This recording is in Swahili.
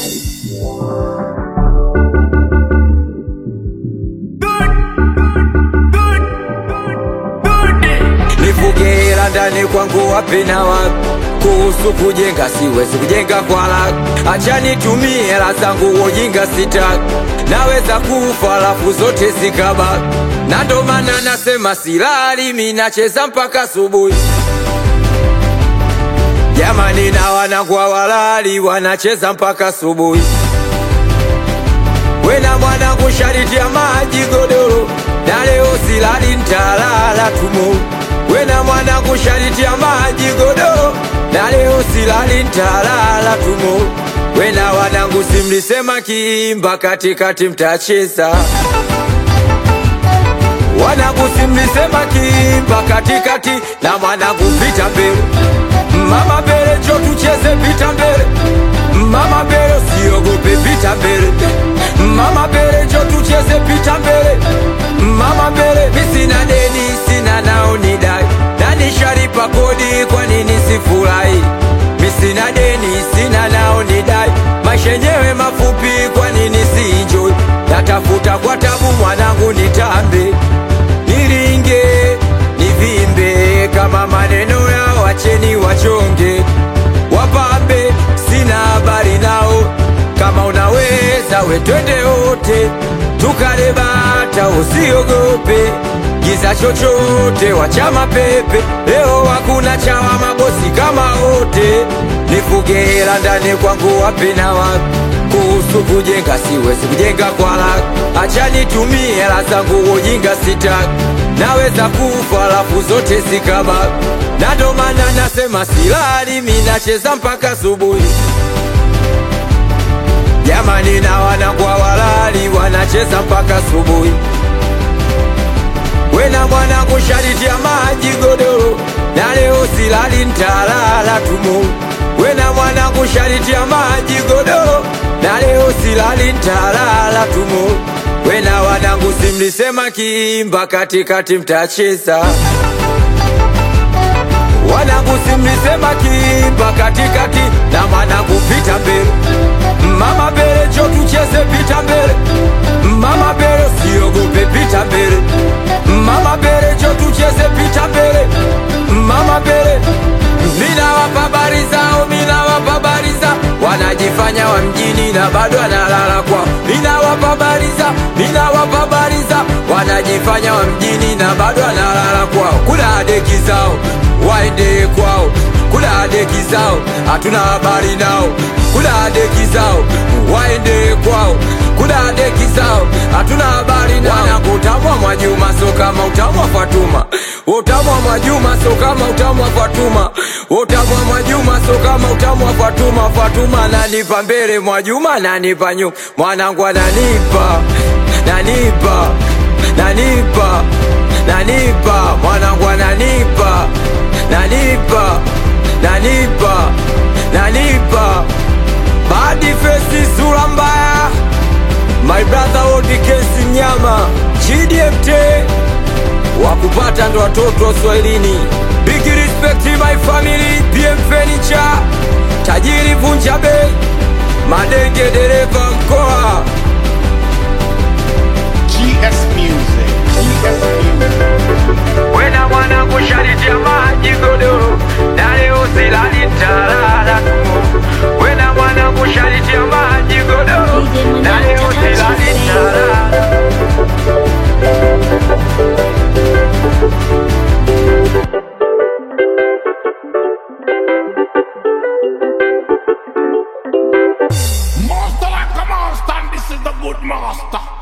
nifuge hela ndani kwangu wapi na wapi kuhusu kujenga siwezi kujenga kwa haraka acha nitumie hela zangu ujinga sitaki naweza kufa alafu zote zikabaki na ndo maana nasema silali mi nacheza mpaka asubuhi jamani na wanangu walali wanacheza mpaka asubuhi wena mwanangu shariti ya maji godoro na leo silali ntalala tumo wena mwanangu shariti ya maji godoro na leo silali ntalala tumo wena wanangu simlisema kiimba katikati mtacheza wanangu simlisema kiimba katikati na mwanangu pita mbele mama mbele cho tucheze pita mbele mama mbele siogope pita mbele mama mbele cho tucheze pita mbele mama mbele mi sina deni sina nao ni dai na nishalipa kodi kwa nini sifurahi mi sina deni sina nao ni dai maisha yenyewe mafupi kwa nini siinjoi natafuta kwa tabu mwanangu nitambe niringe nivimbe kama maneno yao wacheni wachonge wapambe sina habari nao kama unaweza we twende wote tukale bata usiogope giza chochote wachama pepe leo hakuna chawa mabosi kama wote nifuge hela ndani kwangu wapi na wapi kuhusu kujenga siwezi kujenga kwa haraka acha nitumie hela zangu ujinga sitaki naweza kufa alafu zote zikabaki na ndo maana nasema silali mi nacheza mpaka asubuhi jamani na wanangwa walali wanacheza mpaka asubuhi wena mwanangu shariti ya maji godoro na leo silali ntalala tumo wena mwanangu shariti ya maji godoro na leo silali ntalala tumo wena wanangu simlisema kiimba katikati mtacheza wanangu simlisema kiimba katikati na mwanangu pita mbele mama mbele cho tucheze pita mbele mama mbele siogope pita mbele mama mbele cho tucheze pita mbele mama mbele minawapa habari zao minawapa habari zao wanajifanya wa mjini na bado analala kwao minawapa habari zao minawapa habari zao wanajifanya wa mjini na bado analala kwao kuna deki zao waende kwao kuna deki zao hatuna habari nao kuna deki zao waende kwao kuna deki zao hatuna habari nao wanangu utamwa mwajuma so kama utamwa fatuma utamwa mwajuma so kama utamwa fatuma utamwa mwajuma so kama utamwa fatuma fatuma nanipa mbele mwajuma nanipa nyuma mwanangu ananipa nanipa nanipa nanipa mwanangu ananipa nanipa nanipa nanipa badi fesi sura mbaya my brother odi kesi nyama gdmt wakupata ndo watoto wa swahilini big respect my family pm furniture tajiri vunja bei madenge dereva mkoa GS Music. GS Music. wena mwanangu shariti ya maji godoro na leo silali ntalala tu wena mwanangu shariti ya maji godoro na leo silali ntalala Master like a master, and this is the good master.